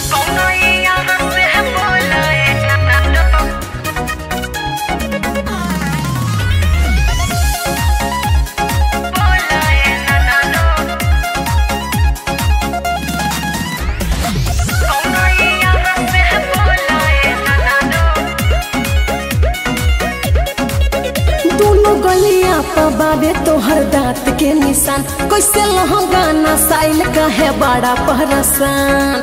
दोनों गलिया पर बाबे तोहर दांत के निशान कैसे लहंगा ना साइल का है बड़ा परसान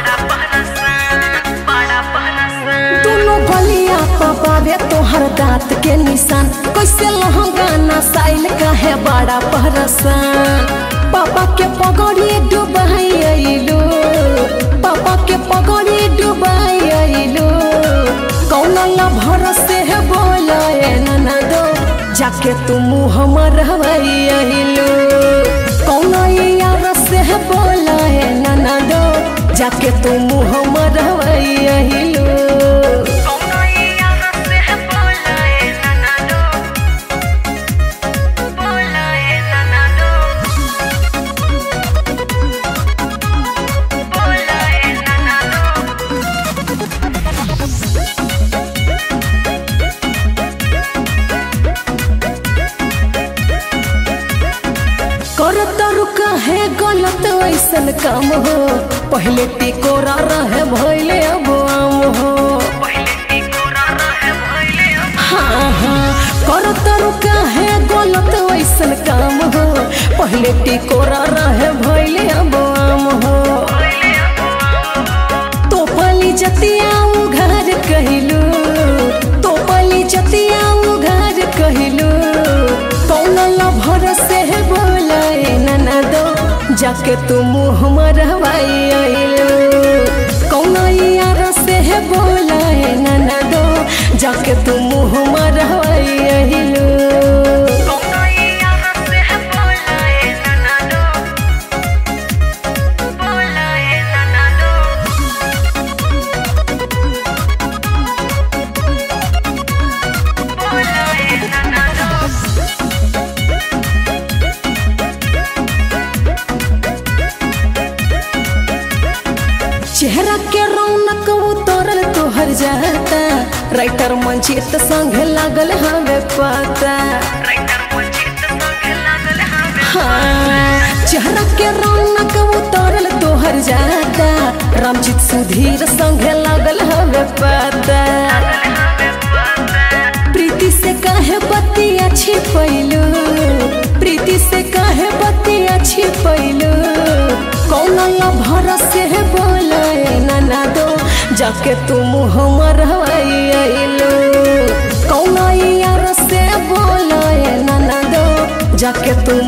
दोनों गलिया पर बाबे तोहर दांत के निशान कैसे लहंगा ना साइल का है बड़ा परसान पापा के पगड़ी डुबाई अइलो पापा के पगड़ी डुबाई अइलो कौन ला भरोसे है बोला नना दो जाके तू मुँह मरवाई अइलो कौन यार से है बोला है नना दो जाके तू मुँह मरवाई अइलो करत रुका है गलत ऐसन काम हो पहले टिकोरा रहे भैले अब आम हो हाँ हाँ करत रुका है गलत ऐसन काम हो पहले टिकोरा रहे भैले अब आम हो तो पली जतिया उघार कहलू तो पली जतिया उघार कहलू कौन ला भरोसे है बोलाए नना दो जाके तू मुँह मरवाई अइलो कौन यार से है बोलाए नना दो जाके तू मुँह मरवाई अइलो चेहरा के रौनक उतरल तोहर जाता राइटर मंचित संगे लागल हमें पता हाँ, चेहरा के रौनक उतरल तोहर जाता रामजीत सुधीर संगे लागल हमें पता प्रीति से काहे बतिया छिपैलू प्रीति से काहे बतिया छिपैलू कौन ला भरोसे है बोलाए नना दो जाके तू मुँह मरवाई अइलो कौन यार से बोलाए नना दो जाके तू